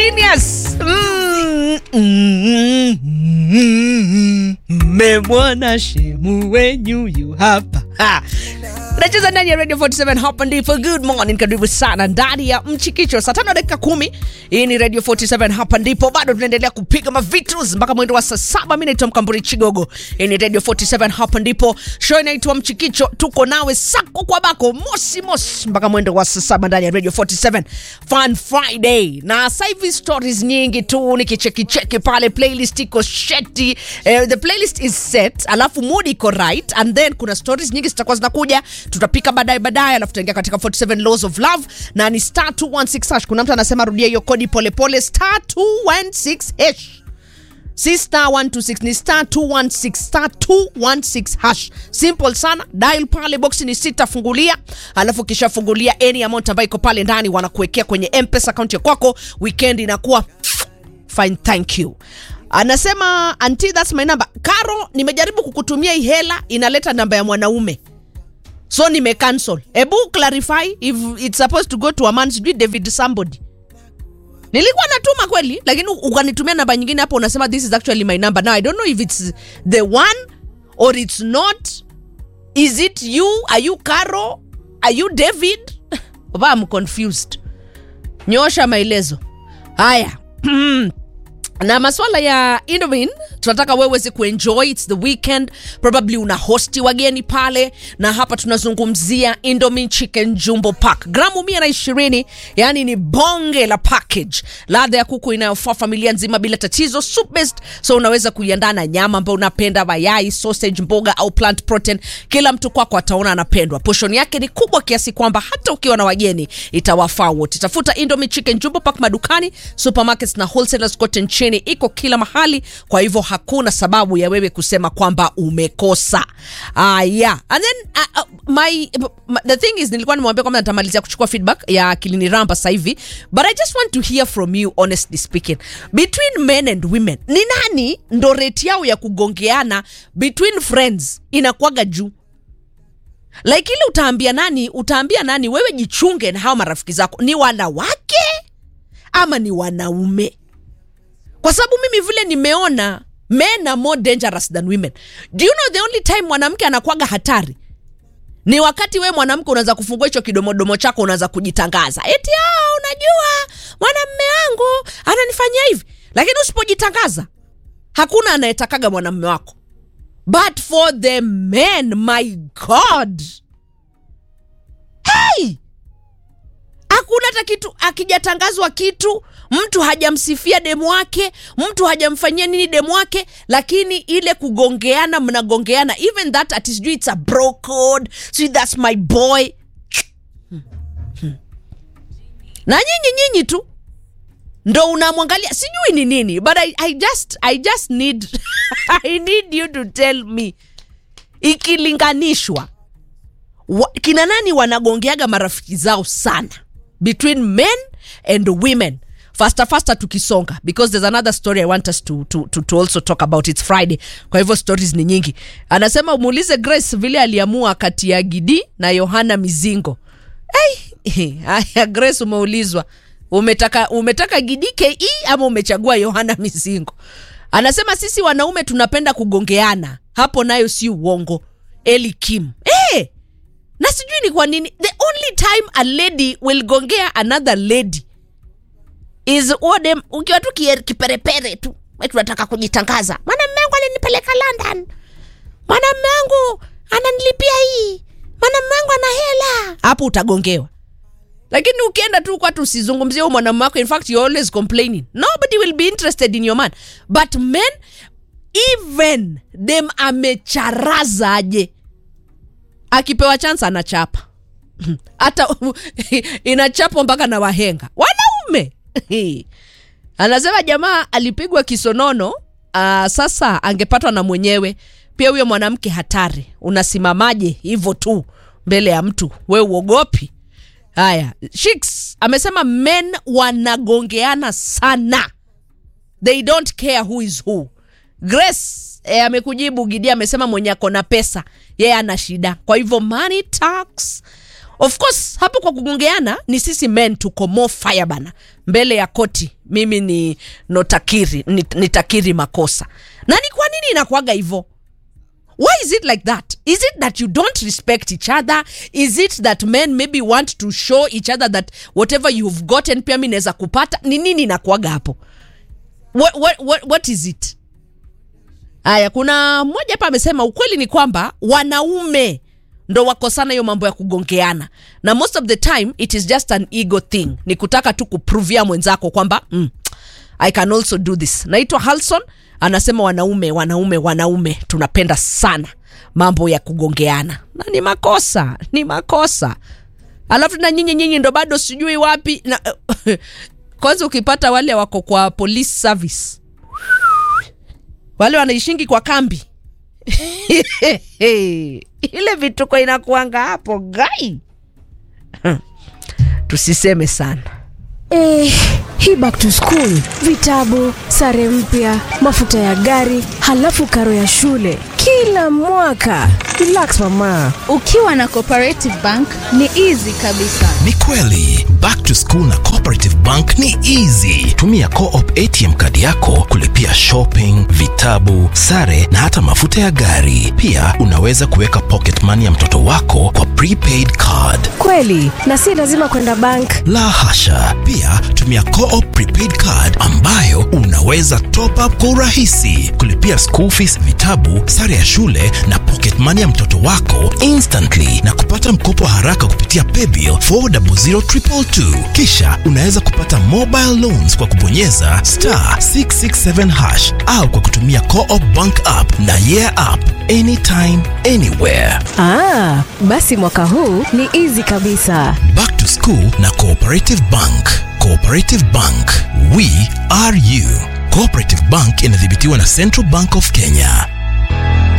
genius Mm, mm, mm, mmemwona shemu wenyu yu hapa Ha. nacheza ndani ya radio 47 hapa ndipo good morning karibu sana ndani ya mchikicho saa tano dakika kumi hii ni radio 47 hapa ndipo bado tunaendelea kupiga mavitus mpaka mwendo wa saa saba mi naitwa mkamburi chigogo hii ni radio 47 hapa ndipo show inaitwa mchikicho tuko nawe sako kwa bako mosi mosi mpaka mwendo wa saa saba ndani ya radio 47 fun friday na sasa hivi stories nyingi tu nikichekicheki pale playlist iko sheti eh, the playlist is set alafu mood iko right and then kuna stories nyingi zitakuwa zinakuja tutapika baadaye baadaye alafu tutaingia katika 47 laws of love na ni star 216 hash kuna mtu anasema rudia hiyo kodi polepole star 216 hash si star 126 ni star 216 star 216 hash simple sana dial pale box ni sita fungulia alafu kishafungulia any amount ambayo iko pale ndani wanakuwekea kwenye mpesa account ya kwako weekend inakuwa fine thank you anasema anti thats my number karo nimejaribu kukutumia hii hela inaleta namba ya mwanaume so nime cancel ebu clarify if it's supposed to go to a man sijui david somebody nilikuwa natuma kweli lakini ukanitumia namba nyingine hapo unasema this is actually my number now i don't know if it's the one or it's not is it you are you caro are you david Oba, I'm confused nyosha maelezo haya na maswala ya indomin tunataka wewe uweze kuenjoy its the weekend probably una hosti wageni pale na hapa tunazungumzia indomin chicken jumbo pack gramu mia na ishirini yani ni bonge la package ladha ya kuku inayofaa familia nzima bila tatizo soup based so unaweza kuiandaa na nyama ambayo unapenda mayai sausage mboga au plant protein kila mtu kwako ataona anapendwa poshon yake ni kubwa kiasi kwamba hata ukiwa na wageni itawafaa wote tafuta indomie chicken jumbo pack madukani supermarkets na wholesalers kote nchini iko kila mahali kwa hivyo hakuna sababu ya wewe kusema kwamba umekosa uh, yeah. and then uh, uh, my, my, the thing is nilikuwa nimwambia kwamba natamalizia kuchukua feedback ya kilini ramba sasa hivi but i just want to hear from you honestly speaking between men and women ni nani ndo rate yao ya kugongeana between friends inakuwaga juu like ile utaambia nani utaambia nani wewe jichunge na hao marafiki zako ni wanawake ama ni wanaume kwa sababu mimi vile nimeona men are more dangerous than women do you know the only time mwanamke anakwaga hatari ni wakati we mwanamke unaweza kufungua hicho kidomodomo chako unaweza kujitangaza eti ah, unajua mwanamme wangu ananifanyia hivi lakini usipojitangaza hakuna anayetakaga mwanamme wako but for the men my god hey! hakuna hata kitu akijatangazwa kitu mtu hajamsifia demu wake mtu hajamfanyia nini demu wake lakini ile kugongeana mnagongeana even that ati sijui it's a bro code sijui thats my boy na nyinyi nyinyi tu ndo unamwangalia sijui ni nini but I, I just i just need i need you to tell me ikilinganishwa wa, kina nani wanagongeaga marafiki zao sana between men and women faster faster tukisonga because there's another story i want us to, to, to, to also talk about its friday kwa hivyo stories ni nyingi anasema umuulize grace vile aliamua kati ya gidi na yohana mizingo hey, haya grace umeulizwa umetaka umetaka gidi ke ama umechagua yohana mizingo anasema sisi wanaume tunapenda kugongeana hapo nayo si uongo eli kim hey! na sijui ni kwa nini the only time a lady will gongea another lady is odem ukiwa tu kie- kiperepere tu we tunataka kujitangaza mwanamme wangu alinipeleka london mwanamme wangu ananilipia hii mwanamme wangu ana hela hapo utagongewa lakini ukienda tu kwatu usizungumzie huyo mwanamume wako in fact you're always complaining nobody will be interested in your man but men even dem amecharaza aje akipewa chance anachapa hata inachapwa mpaka na wahenga wanaume anasema jamaa alipigwa kisonono uh, sasa angepatwa na mwenyewe pia huyo mwanamke hatari unasimamaje hivyo tu mbele ya mtu we uogopi haya shiks amesema men wanagongeana sana they don't care who is who grace e, amekujibu gidi amesema mwenye ako na pesa yeye ana shida kwa hivyo money talks of course hapo kwa kugongeana ni sisi men tuko more fire bana mbele ya koti mimi ni notakiri nit- nitakiri makosa na ni kwa nini inakuaga hivyo why is it like that is it that you don't respect each other is it that men maybe want to show each other that whatever you've gotten pia mi naweza kupata ni nini inakuaga hapo what, what, what, what is it haya kuna mmoja hapa amesema ukweli ni kwamba wanaume ndo wako sana hiyo mambo ya kugongeana na most of the time it is just an ego thing ni kutaka tu kupruvia mwenzako kwamba mm, i can also do this naitwa halson anasema wanaume wanaume wanaume tunapenda sana mambo ya kugongeana na ni makosa ni makosa alafu na nyinyi nyinyi ndo bado sijui wapi na kwanza ukipata wale wako kwa police service wale wanaishingi kwa kambi ile vituko inakuanga hapo gai tusiseme sana Eh, hii back to school, vitabu, sare mpya, mafuta ya gari, halafu karo ya shule kila mwaka. Relax mama. ukiwa na cooperative bank ni easy kabisa ni kweli back to school na cooperative bank ni easy tumia coop atm kadi yako kulipia shopping vitabu sare na hata mafuta ya gari pia unaweza kuweka pocket money ya mtoto wako kwa prepaid card Kweli, na si lazima kwenda bank. la hasha pia tumia coop prepaid card ambayo unaweza top up kwa urahisi kulipia school fees vitabu sare ya shule na pocket money ya mtoto wako instantly na kupata mkopo wa haraka kupitia paybill 400222 kisha unaweza kupata mobile loans kwa kubonyeza star 667 hash au kwa kutumia coop bank app na yeah app anytime anywhere Ah, basi mwaka huu ni easy kabisa. Back to School na Cooperative Bank. Cooperative Bank, we are you. Cooperative Bank inadhibitiwa na Central Bank of Kenya.